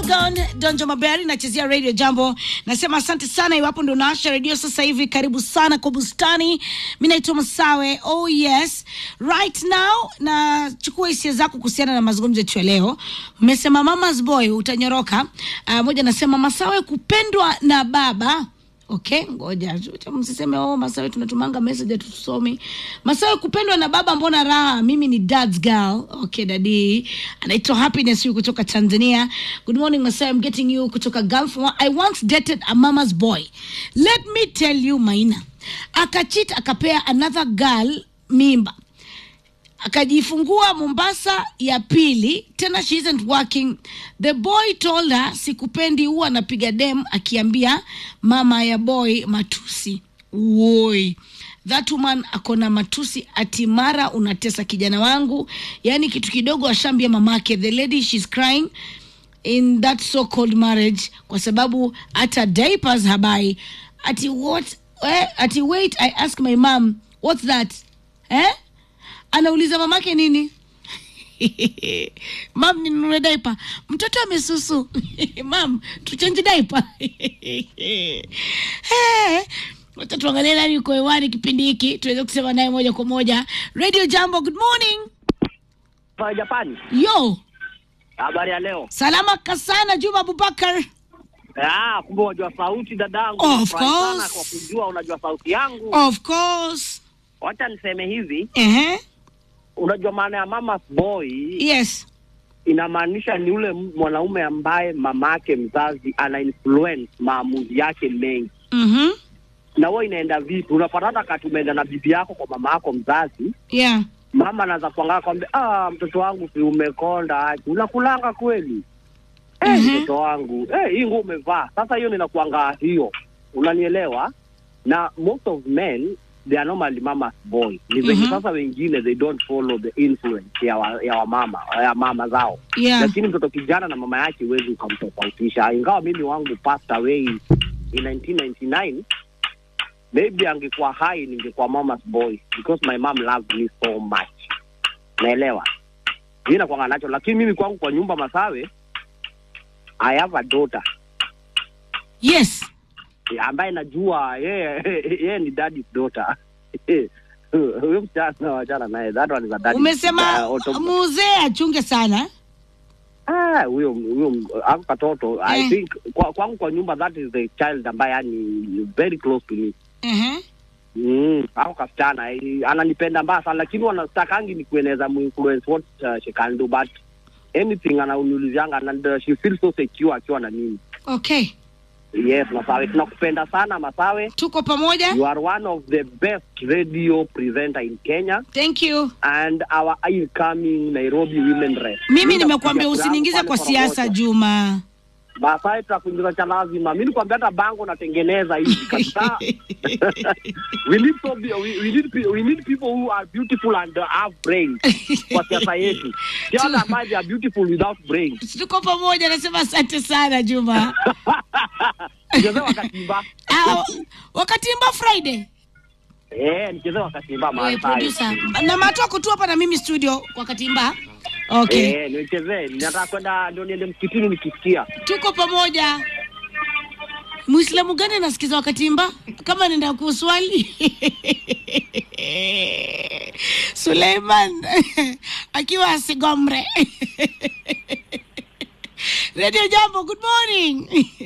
Don Donjo Maberi nachezea Radio Jambo. Nasema asante sana iwapo ndo naasha redio sasa hivi, karibu sana kwa bustani. Mi naitwa Masawe. Oh yes, right now nachukua hisia zako kuhusiana na mazungumzo yetu ya leo. Mmesema mama's boy utanyoroka. Uh, moja nasema Masawe kupendwa na baba Okay, ngoja Acha msiseme oh, Masawe tunatumanga message hatusomi. Masawe kupendwa na baba, mbona raha? Mimi ni dad's girl. Okay, dadi anaitwa Happiness huyu kutoka Tanzania. Good morning Masawe, I'm getting you kutoka Gulf. I once dated a mama's boy. Let me tell you Maina, akachit akapea another girl mimba akajifungua Mombasa ya pili, tena she isn't working. The boy told her sikupendi, huwa anapiga dem akiambia mama ya boy matusi. Woi, that woman akona matusi ati mara unatesa kijana wangu, yani kitu kidogo ashambia mamake. The lady she's crying in that so called marriage kwa sababu hata diapers habai. Ati what? Eh, ati wait, I ask my mom what's that eh? anauliza mamake nini mam ninunue daipa mtoto amesusu mam tuchenji daipa wacha tuangalie nani yuko hewani kipindi hiki tuweze kusema naye moja kwa moja radio jambo good morning Pa Japani. yo Habari ya leo. salama kasana juma abubakar Ah, kumbe unajua sauti dadangu. Of Nafurahi sana course. kwa kujua unajua sauti yangu. of course Wacha niseme hivi, Ehe. unajua maana ya mama's boy yes inamaanisha ni ule m- mwanaume ambaye mamake mzazi ana influence maamuzi yake mengi. mm-hmm. Na wewe inaenda vipi? Unapata hata kati umeenda na bibi yako kwa mama yako mzazi, yeah mama anaanza kuangaa kwambia, ah, mtoto wangu si umekonda, aje, unakulanga kweli? Eh, Mhm. mtoto wangu eh, hii nguo umevaa. Sasa hiyo ninakuanga hiyo, unanielewa? Na most of men they are normally mama's boy. Ni venye Mhm. sasa wengine they don't follow the influence ya wa, ya wamama ya mama zao yeah lakini mtoto kijana na mama yake huwezi ukamtofautisha. Ingawa mimi wangu passed away in 1999 maybe angekuwa hai ningekuwa mama's boy because my mom loved me so much, naelewa mi nakwanga nacho, lakini mimi kwangu kwa nyumba Masawe, I have a daughter yes ambaye najua yeye yeye ni daddy's daughter huyo msichana wachana naye, that one is a daddy. umesema uh, auto- muzee achunge sana Ah, huyo huyo ako katoto I Eh. think kwa, kwangu kwa nyumba that is the child ambaye yani very close to me. Ehe. Mm, ako kasichana eh, ananipenda mbaya sana lakini wanastakangi ni kueneza muinfluence what uh, she can do but anything anauniulizanga and she feels so secure akiwa na mimi. okay Yes, Masawe tunakupenda sana Masawe. tuko pamoja You are one of the best radio presenter in Kenya thank you and our incoming Nairobi women rep. mimi nimekuambia Nitakupigia usiniingize kura kwa pale siasa Korogocho. juma Masawe tutakuingiza cha lazima. Mimi nikwambia hata bango natengeneza hivi kabisa. we need so be, we, we need pe- we need people who are beautiful and uh, have brains kwa siasa yetu. Sio wale ambao they are beautiful without brains. tuko pamoja nasema asante sana juma Nicheze wakatimba. Ah, wakati mba friday Eh, nicheze wakatimba Wewe, Masawe. producer na matoko tu hapa na mimi studio wakati mba okay Eh, nicheze. Nataka kwenda ndio niende msikitini nikisikia. tuko pamoja muislamu gani anasikiza wakati mba kama nenda kuswali suleiman akiwa asigomre radio jambo good morning